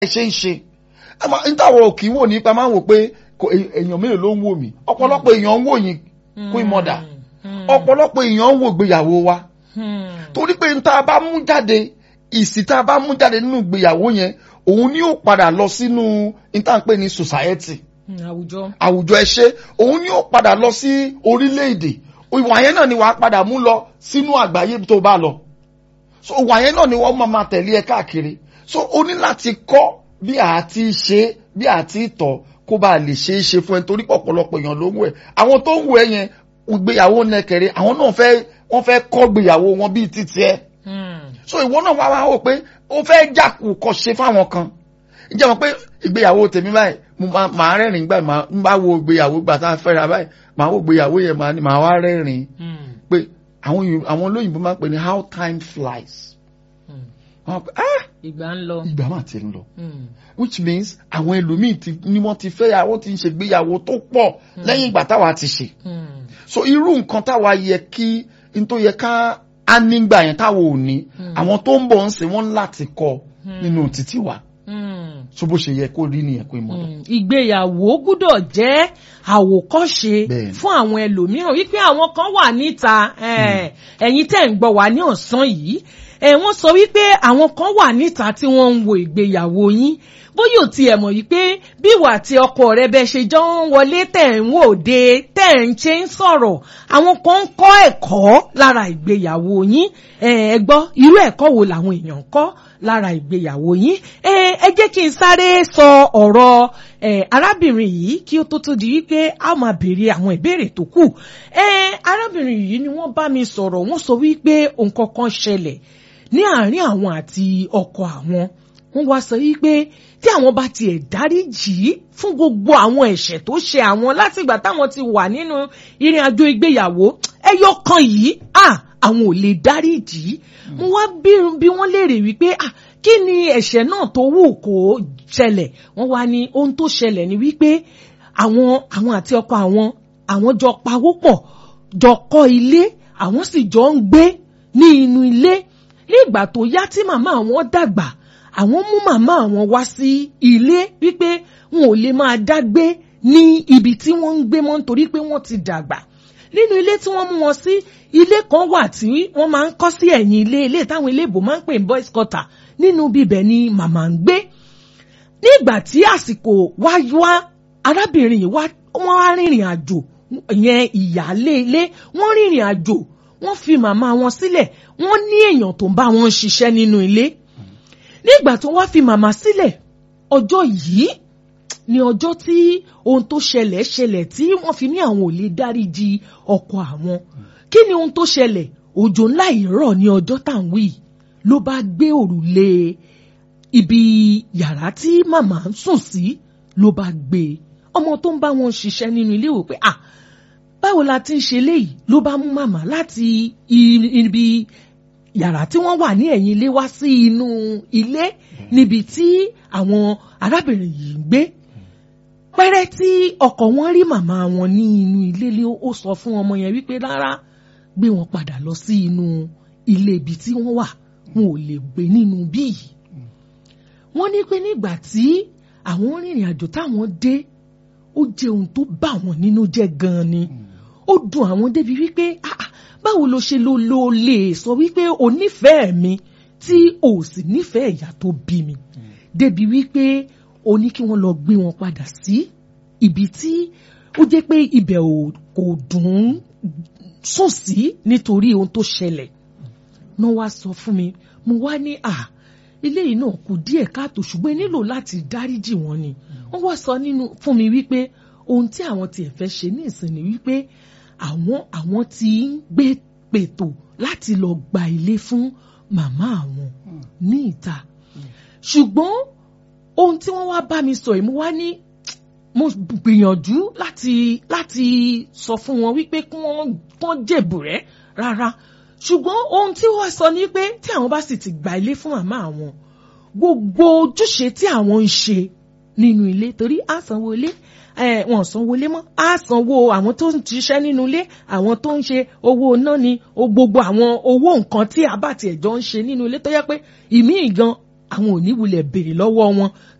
ṣe ń ṣe nítawọ̀ òkì wò nípa máa ń wò pé èèyàn mélòó ló ń wò mí ọ̀pọ̀lọpọ̀ èèyàn ń wò yín Queen Mother ọ̀pọ̀lọpọ̀ èèyàn ń wò ìgbéyàwó wa torí pé níta bá mú jáde ìsì tá a bá mú jáde nínú ìgbéyàwó yẹn òun ni ó padà lọ sínú níta ń pè ní society àwùjọ àwùjọ ẹṣẹ òun ni ó padà lọ sí orílẹ̀-èdè ìwà yẹn náà ni wàá padà mú lọ sínú àgbáyé tó bá lọ so ìwà yẹn náà ni wọ́n máa máa tẹ̀lé ẹ káàkiri so o ní láti kọ́ bí a ti ṣe bí a ti tọ̀ kó bá lè ṣe é ṣe fún ẹ torí pọ̀pọ̀lọpọ̀ èèyàn ló ń wẹ̀ àwọn tó ń wẹ̀ yẹn ìgbéyàwó nẹkẹrẹ àwọn náà fẹ́ wọ́n fẹ́ kọ́ gbéyàwó wọn bíi títí ẹ so ìwọ náà wá wá wò pé ó fẹ́ jàkù kọ́ ṣe fáwọn kan ǹjẹ́ mọ̀ pé ìgbéyàwó tèmi báyìí mo máa rẹ́rìn gbà máa ń bá wo ìgbéyàwó gbà tá a fẹ́ra báyìí máa wo ìgbéyàwó yẹn máa wá rẹ́rìn pé àwọn olóyìnbó máa ń pè ní how time flies ìgbà ń lọ. ìgbà máa ti ń lọ which means àwọn ẹlòmíì ni wọ́n ti fẹ́ yàwó ti ń ṣègbéyàwó tó pọ̀ lẹ́yìn ìgbà táwa ti ṣe so irú nǹkan táwa yẹ kí n tó yẹ ká á nígbà yẹn táwa ò ní àwọn tó ń bọ̀ ń sìn wọ́n láti kọ́ nínú títí wa so bó ṣe yẹ kó rí nìyẹn kó mọ̀ lọ. ìgbéyàwó gbúdọ̀ jẹ́ àwòkọ́ṣe fún àwọn ẹlòmíràn wípé àwọn kan wà níta ẹ̀yin tẹ̀ ń gbọ́ wá ní ọ̀sán yìí wọ́n sọ wípé àwọn kan wà níta tí wọ́n ń wo ìgbéyàwó yín bóyá ò tiẹ̀ mọ̀ wípé bí ìwà àti ọkọ rẹ bẹ ṣe jọ ń wọlé tẹ̀ ń wò de tẹ̀ ń ṣe ń sọ̀rọ̀ àwọn kan ń kọ́ ẹ̀kọ́ lára ìgbéyàwó yín ẹ gbọ́ irú ẹ̀kọ́ wo làwọn èèyàn ń kọ́ lára ìgbéyàwó yín ẹ jẹ́ kí n sáré sọ ọ̀rọ̀ arábìnrin yìí kí ó tó tó di wípé a máa béèrè àwọn ìbéèrè tó kù arábìnrin yìí ni wọ́n bá mi sọ̀rọ̀ wọ́n sọ wípé nǹkan kan ṣẹlẹ̀ ní àárín àwọn àti ọkọ àwọn wọ́n wá sọ wípé tí àwọn bá tiẹ̀ dáríjì fún gbogbo àwọn ẹ̀ṣẹ̀ tó ṣe àwọn látìgbà táwọn ti wà nínú ìrìn àjò ìgbéyàwó ẹyọ kan yìí àwọn ò lè dáríjì mo wá bí wọ́n léèrè wípé kí ni ẹ̀ṣẹ̀ náà tó wù kó ṣẹlẹ̀ wọ́n wá ní ohun tó ṣẹlẹ̀ ni wípé àwọn àwọn àti ọkọ àwọn àwọn jọ pawópọ̀ jọ kọ́ ilé àwọn sì jọ ń gbé ní inú ilé ní ìgbà tó yá tí màmá àwọn dàgbà àwọn mú màmá àwọn wá sí ilé wípé wọn ò lè máa dá gbé ní ibi tí wọ́n ń gbé mọ́ nítorí pé wọ́n ti dàgbà nínú ilé tí wọ́n mú wọn sí ilé kan wà tí wọ́n máa ń kọ́ sí ẹ̀yìn ilé ilé táwọn iléèbò máa ń pè ní boys quarter nínú bíbẹ̀ ni màmá ń gbé nígbà tí àsìkò wá wá arábìnrin yìí wá wọ́n á rìnrìn àjò yẹn ìyáálé ilé wọ́n rìnrìn àjò wọ́n fi màmá wọn sílẹ̀ wọ́n ní èèyàn tó ń bá wọn ṣiṣẹ́ nínú ilé nígbà tó wá fi màmá sílẹ̀ ọjọ́ yìí ni ọjọ́ tí ohun tó ṣẹlẹ̀ ṣẹlẹ̀ tí wọ́n fi ní àwọn ò lè dáríji ọkọ àwọn kí ni ohun tó ṣẹlẹ̀ òjò ńlá ìrọ̀ ní ọjọ́ tá à ń wí ló bá gbé òrùlé ibi yàrá tí màmá ń sùn sí ló bá gbé ọmọ tó ń bá wọn ṣiṣẹ́ nínú ilé wò pé ah báwo la ti ń ṣe léyìí ló bá mú màmá láti ibi yàrá tí wọ́n wà ní ẹ̀yìn ilé wá sí inú ilé níbi tí àwọn arábìnrin yìí ń gbé pẹ́rẹ́ tí ọkọ wọn rí màmá wọn ní inú ilé lé ó sọ fún ọmọ yẹn wípé rárá gbé wọn padà lọ sí inú ilé ibi tí wọ́n wà wọn ò lè gbé nínú bí yìí wọ́n ní pé nígbà tí àwọn rìnrìn àjò táwọn dé ó jẹ́ ohun tó bà wọ́n nínú jẹ́ gan-an ni ó dùn àwọn débi wípé ah báwo ló ṣe ló ló lè sọ wípé o nífẹ̀ẹ́ mi tí o sì nífẹ̀ẹ́ ìyá tó bí mi débi wípé o ní kí wọ́n lọ gbé wọn padà sí ibi tí ó jẹ́ pé ibẹ̀ kò dùn sùn sí nítorí ohun tó ṣẹlẹ̀ náà wá sọ fún mi mo wá ní à ilé yìí náà kù díẹ̀ káàtó ṣùgbọ́n nílò láti dáríjì wọn ni wọ́n wá sọ nínú fún mi wípé ohun tí àwọn tiẹ̀ fẹ́ ṣe ní ìsìn ni wípé àwọn àwọn tí ń gbé pètò láti lọ gba ilé fún màmá àwọn ní ìta ṣùgbọ́n ohun tí wọ́n wá bá mi sọ yìí mo wá ní mo gbìyànjú láti láti sọ fún wọn wípé kí wọ́n kàn jèbù rẹ̀ rárá ṣùgbọ́n ohun tí wọ́n sọ ni pé tí àwọn bá sì ti gba ilé fún màmá àwọn gbogbo ojúṣe tí àwọn ń ṣe nínú ilé torí àsanwó ilé wọn sanwó ilé mọ́ á sanwó àwọn tó ń ṣiṣẹ́ nínú ilé àwọn tó ń ṣe owó iná ni gbogbo àwọn owó nǹkan tí a bá tiẹ̀ jọ ń ṣe nínú ilé tó yẹ pé ìmí gan àwọn ò ní wulẹ̀ béèrè lọ́wọ́ wọn